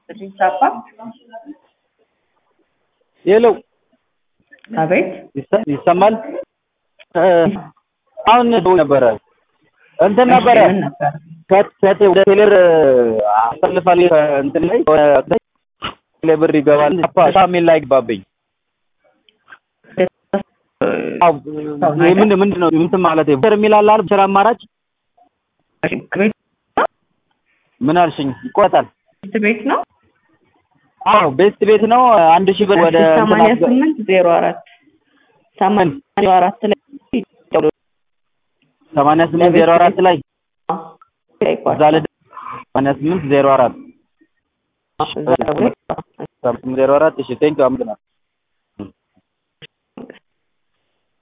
ይስጥልኝ ሳባ የለው አቤት ይሰ- ይሰማል እ፣ አሁን ደውዬ ነበረ እንትን ነበረ ምን ነበር? ከት- ከት- ወደ ቴሌር አሳልፋል እንትን ላይ ወደ ቴሌ ብር ይገባል ሳሚል ላይ ገባብኝ አዎ ይሄ ምን ምንድን ነው እንትን ማለት ብር የሚል አለ አይደል ብር አማራጭ ቤት ምን አልሽኝ ይቆጣል ቤት ነው አዎ ቤት ቤት ነው አንድ ሺህ ብር ወደ እንትን ሰማንያ አስገ- ስምንት ዜሮ አራት ሰማንያ ዜሮ አራት ላይ ሰማንያ ስምንት ዜሮ አራት ላይ ይባላል። እዛ ላይ ሰማንያ ስምንት ዜሮ አራት እዛ ላይ ዜሮ አራት እሺ ቴንኪው አመሰግናለሁ